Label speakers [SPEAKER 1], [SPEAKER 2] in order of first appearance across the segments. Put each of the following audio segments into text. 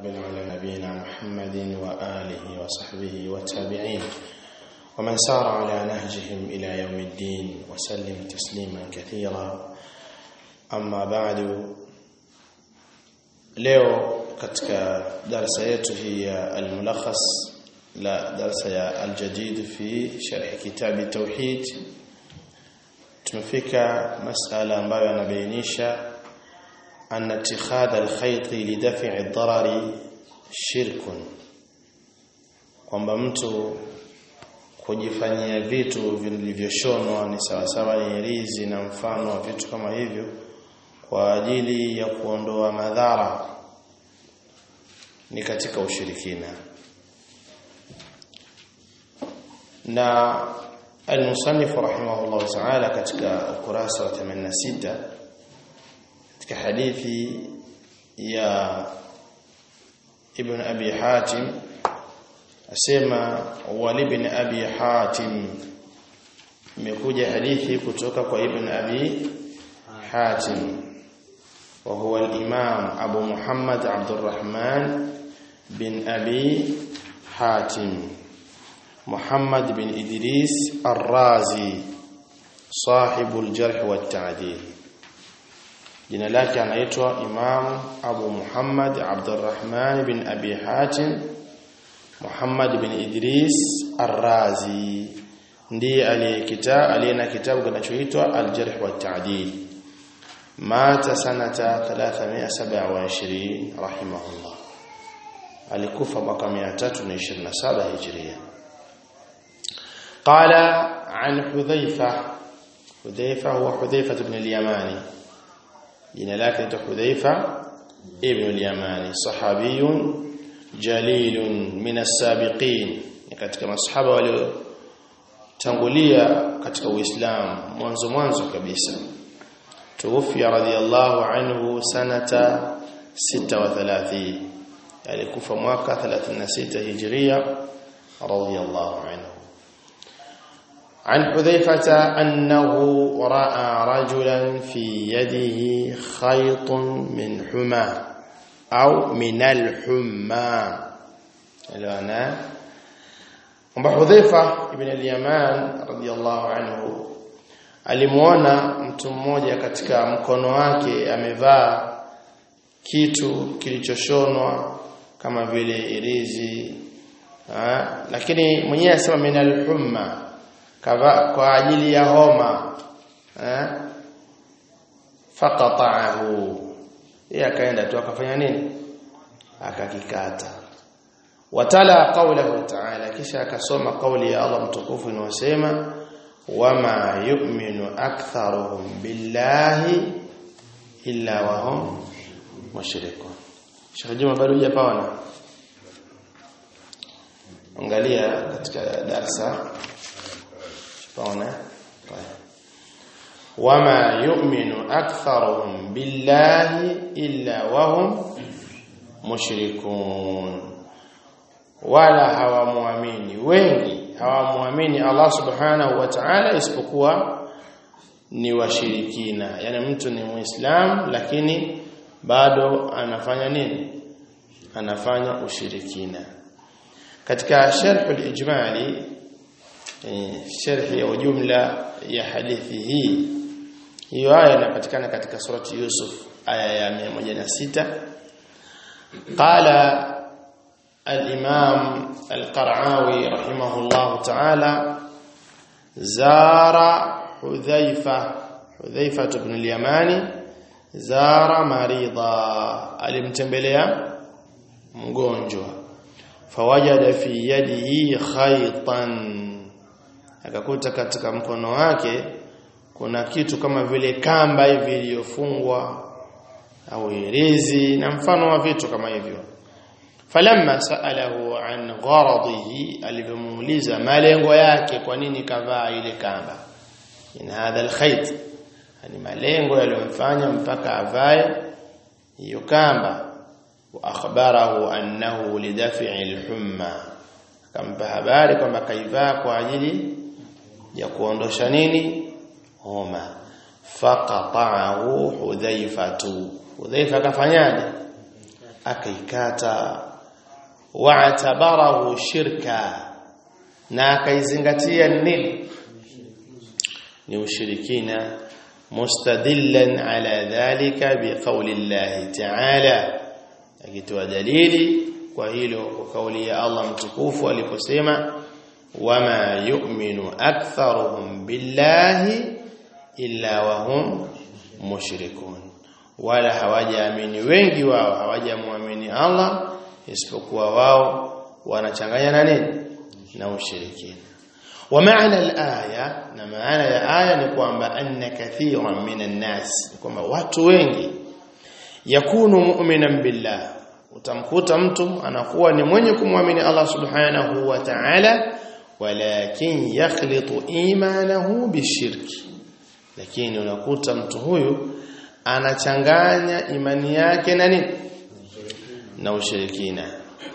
[SPEAKER 1] بن على نبينا محمد وآله وصحبه والتابعين ومن سار على نهجهم إلى يوم الدين وسلم تسليما كثيرا أما بعد leo katika darasa yetu hii ya al-mulakhas la darasa ya al-jadid fi sharh kitab tauhid tumefika masala ambayo yanabainisha أن اتخاذ الخيط لدفع الضرر شرك kwamba mtu kujifanyia vitu vilivyoshonwa ni sawasawa ni rizi na mfano wa vitu kama hivyo kwa ajili ya kuondoa madhara ni katika ushirikina na al-musannif rahimahullah ta'ala katika ukurasa wa 86 katika hadithi ya ibn abi hatim asema wali ibn abi hatim imekuja hadithi kutoka kwa ibn abi hatim wa huwa al-imam abu muhammad abdurrahman bin abi hatim muhammad bin idris ar-razi صاحب الجرح والتعديل jina lake anaitwa Imam Abu Muhammad Abdurrahman bin Abi Hatim Muhammad bin Idris Ar-Razi ndiye aliyekita aliyena kitabu kinachoitwa Al-Jarh wa Ta'dil mata sanata 327 rahimahullah alikufa mwaka 327 hijria قال عن حذيفة حذيفة هو حذيفة بن اليماني jina lake ni Hudhaifa ibn al-Yamani sahabiyun jalilun min as-sabiqin ni katika masahaba waliotangulia katika Uislamu mwanzo mwanzo kabisa tuwafia radhiyallahu anhu sanata 36 alikufa mwaka 36 hijria radhiyallahu anhu عن حذيفة أنه رأى رجلا في يده خيط من حمى أو من الحمى الآن أبو حذيفة ابن اليمان رضي الله عنه alimuona mtu mmoja katika mkono wake amevaa kitu kilichoshonwa kama vile irizi ha? lakini mwenyewe asema min al-humma kwa ajili ya homa eh faqata'ahu yeye akaenda tu akafanya nini akakikata watala qawlahu ta'ala kisha akasoma kauli ya Allah mtukufu inayosema wama yu'minu aktharuhum billahi illa wa hum mushrikun Sheikh Juma bado hujapaona angalia katika darasa Paona? Wama yu'minu aktharuhum billahi illa wahum mushrikun. Wala hawamuamini wengi hawamuamini Allah Subhanahu wa Ta'ala isipokuwa ni washirikina. Yaani mtu ni Muislam lakini bado anafanya nini? Anafanya ushirikina. Katika sharh al-ijmali sharhi ya ujumla ya hadithi hii hiyo aya inapatikana katika surati Yusuf aya ya 106 qala al-imam al-Qara'awi rahimahullah ta'ala zara Hudhaifa Hudhaifa ibn al-Yamani zara marida alimtembelea mgonjwa fawajada fi yadihi khaytan akakuta katika mkono wake kuna kitu kama vile kamba hivi iliyofungwa au irizi na mfano wa vitu kama hivyo falamma saalahu an gharadihi alivyomuuliza malengo yake kwa nini kavaa ile kamba in hadha alkhayt yani malengo yaliyomfanya mpaka avae hiyo kamba wa akhbarahu annahu lidaf'i alhumma akampa habari kwamba kaivaa kwa ajili ya kuondosha nini homa faqata'ahu hudhaifatu hudhaifa akafanyaje akaikata wa'tabarahu shirka na akaizingatia nini ni ushirikina mustadillan ala dhalika biqawli Allah ta'ala akitoa dalili kwa hilo kwa kauli ya Allah mtukufu aliposema wama yu'minu aktharuhum billahi illa wahum mushrikun wala hawajaamini wengi wao hawajamwamini Allah isipokuwa wao wanachanganya na nini na ushirikina wa maana al-aya na maana ya aya ni kwamba anna kathiran minan nas kwamba watu wengi yakunu mu'minan billah utamkuta mtu anakuwa ni mwenye kumwamini Allah subhanahu wa ta'ala walakin yakhlitu imanahu bishirki lakini unakuta mtu huyu anachanganya imani yake na nini na ushirikina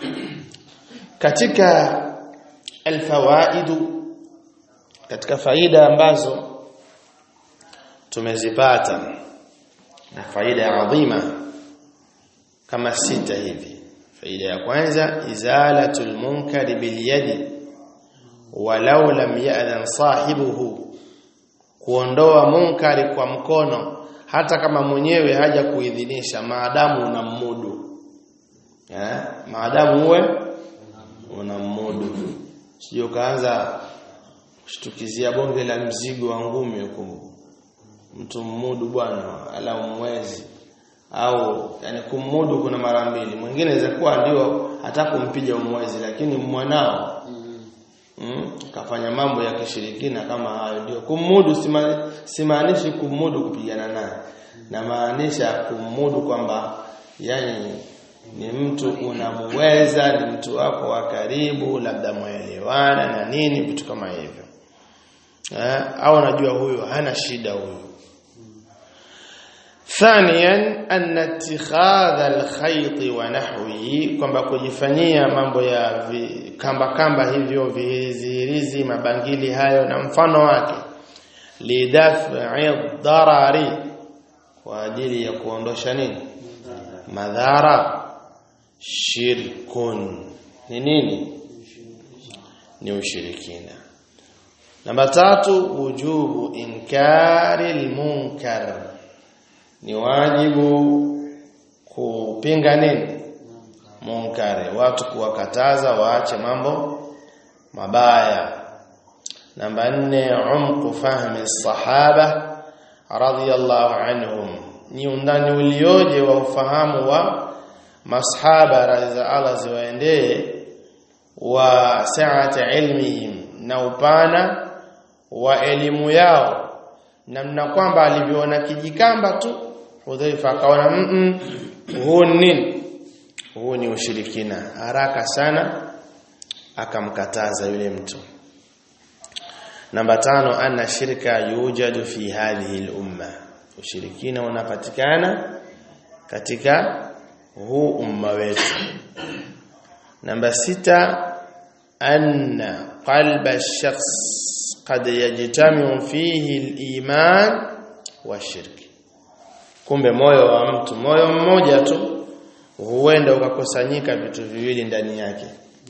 [SPEAKER 1] katika alfawaidu katika faida ambazo tumezipata na faida adhima kama sita hivi faida ya kwanza izalatul munkari bil yadi walau lam ya'dhan sahibuhu kuondoa munkari kwa mkono hata kama mwenyewe haja kuidhinisha maadamu unammudu eh maadamu uwe unammudu sio kaanza kushtukizia bonge la mzigo wa ngumi huko mtu mmudu bwana ala mwezi au yani kummudu kuna mara mbili mwingine inaweza kuwa ndio hata kumpiga mwezi lakini mwanao mm, kafanya mambo ya kishirikina kama hayo ndio kummudu sima, simaanishi kummudu kupigana naye na maanisha kummudu kwamba yani ni mtu unamuweza ni mtu wako wa karibu labda mwelewana na nini vitu kama hivyo eh, au unajua huyo hana shida huyo ثانيا ان اتخاذ الخيط ونحوه kwamba kujifanyia mambo ya vi, kamba kamba hivyo vihizirizi mabangili hayo na mfano wake lidaf'i darari kwa ajili ya kuondosha nini madhara shirkun ni nini ni ushirikina namba tatu wujubu inkari almunkar ni wajibu kupinga nini munkari watu kuwakataza waache mambo mabaya namba nne umqu fahmi sahaba radhiyallahu anhum ni undani ulioje wa ufahamu wa masahaba radhi Allah ziwaendee wa sa'ati ilmihim na upana wa elimu yao namna kwamba alivyoona kijikamba tu Hudhaifa akaona mm huu nini huu ni ushirikina haraka sana akamkataza yule mtu namba tano anna shirka yujadu fi hadhihi al-umma ushirikina unapatikana katika huu umma wetu namba sita anna qalba ash-shakhs qad yajtamiu fihi al-iman wa shirki kumbe moyo wa mtu moyo mmoja tu huenda ukakusanyika vitu viwili ndani yake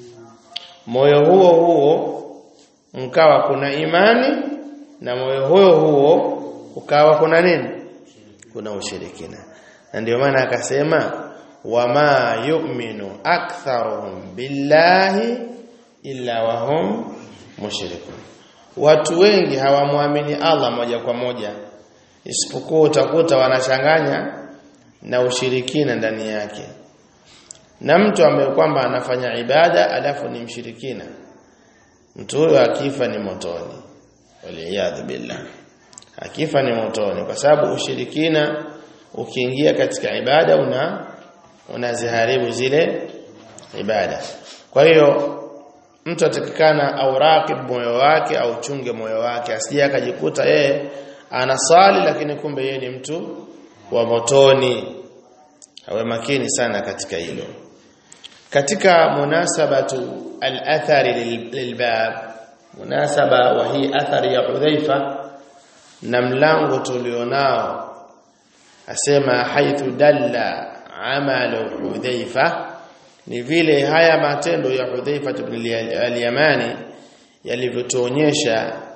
[SPEAKER 1] moyo huo huo mkawa kuna imani na moyo huo huo ukawa kuna nini kuna ushirikina na ndio maana akasema wama yu'minu aktharuhum billahi illa wahum mushrikun watu wengi hawamwamini Allah moja kwa moja isipokuwa utakuta wanachanganya na ushirikina ndani yake na mtu ambaye kwamba anafanya ibada alafu ni mshirikina mtu huyo akifa ni motoni waliyadhu billah akifa ni motoni kwa sababu ushirikina ukiingia katika ibada una unaziharibu zile ibada kwa hiyo mtu atakikana au raqib moyo wake au chunge moyo wake asije akajikuta yeye anasali lakini kumbe yeye ni mtu wa motoni awe makini sana katika hilo katika munasabatu al-athari lilbab munasaba wa hii athari ya Hudhaifa na mlango tulionao asema haithu dalla amalu Hudhaifa ni vile haya matendo ya Hudhaifa ibn al-Yamani yalivyotuonyesha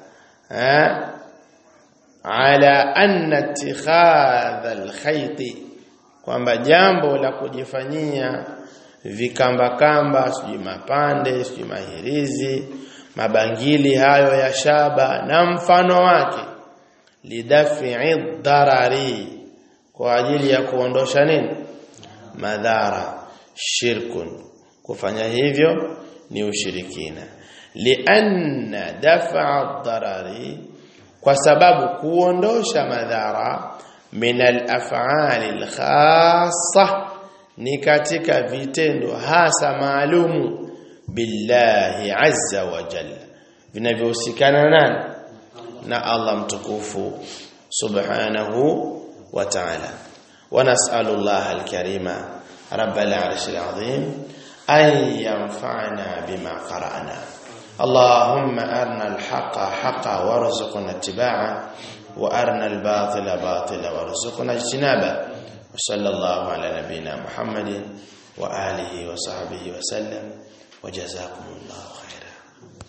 [SPEAKER 1] ala anna ittikhadha al-khayt kwamba jambo la kujifanyia vikamba kamba sijui mapande sijui mahirizi mabangili hayo ya shaba na mfano wake lidafi'i darari kwa ajili ya kuondosha nini madhara shirkun kufanya hivyo ni ushirikina lianna daf'a darari kwa sababu kuondosha madhara min al-af'ali al-khassa ni katika vitendo hasa maalumu billahi azza wa jalla vinavyohusikana nani na Allah mtukufu subhanahu wa ta'ala wa nas'alu Allah al-karima rabbal 'arshil 'azim an yanfa'ana bima qara'na اللهم أرنا الحق حقا وارزقنا اتباعه وأرنا الباطل باطلا وارزقنا اجتنابه وصلى الله على نبينا محمد وآله وصحبه وسلم وجزاكم الله خيرا